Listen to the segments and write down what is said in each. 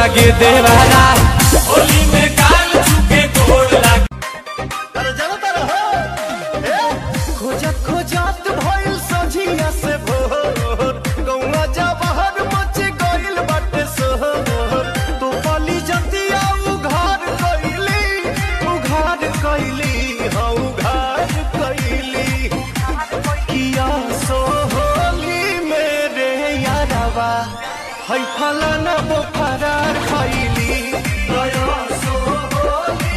लागे देवारा होली में गाल चुके गोड़ लागे खोजत खोजत भइल सझिया से भोर गौवा जवाहर मच गइल बाटे सोहर तू पली जतिया उघार कइली उघार कइली हाँ उघार कइली किया सोहली मेरे यारवा है फलाना वो फरार खइली गया सोहली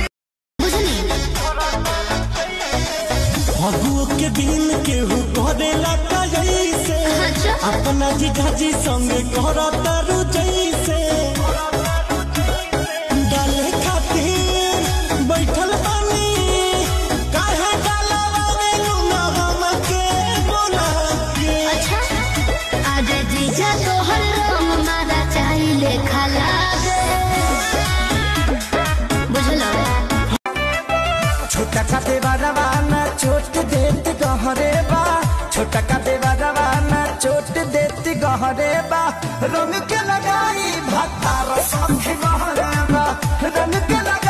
फगुओ के दिन केहू करेला का जैसे अपना जीजाजी संग करता रु जैसे डाले खातिर बैठल बानी काहे डालवा में लूना हमके बोला के आज जीजा तोहर रंग मारा चाहिले खाला दे बुझलो छोटा का देवा रवाना चोट देत गहरे बा छोटा का देवा रवाना चोट देत गहरे बा रंग के लगाई भत्ता रसम गहरे बा रंग के लगाई